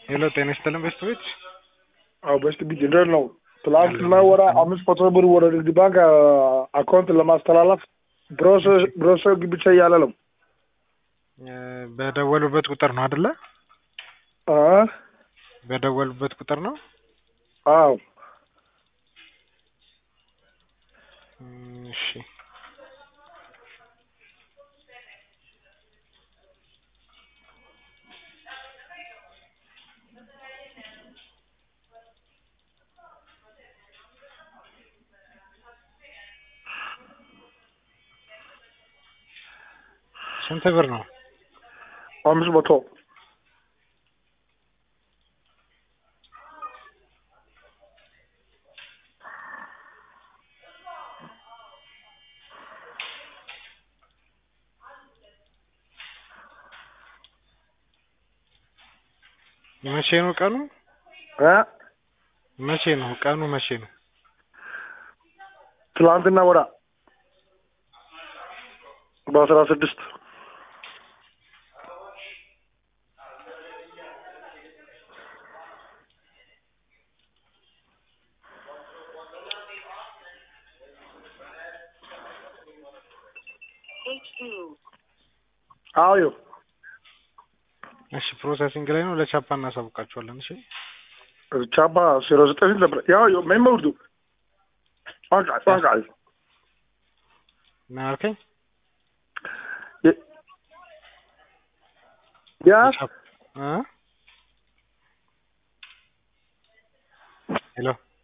ሄሎ ጤና ይስጥልን ቤተሰቦች። አዎ በስት ቢት እንዴት ነው? ትላንትና ወደ አምስት መቶ ብር ወደ ንግድ ባንክ አካውንት ለማስተላለፍ ብሮሰር ብቻ እያለ ነው። በደወሉበት ቁጥር ነው አይደለ? አ በደወሉበት ቁጥር ነው። አዎ እም፣ እሺ ስንት ብር ነው? አምስት መቶ መቼ ነው ቀኑ? እ መቼ ነው ቀኑ? መቼ ነው? ትላንትና ወዳ በአስራ ስድስት አዎ እሺ ፕሮሰሲንግ ላይ ነው። ለቻፓ እናሳውቃቸዋለን። እሺ ቻፓ ዜሮ ዘጠኝ ነበር ያው ምን መውዱ ዋንቃ ዋንቃ ምን አልከኝ? ያ ቻፓ እ ሄሎ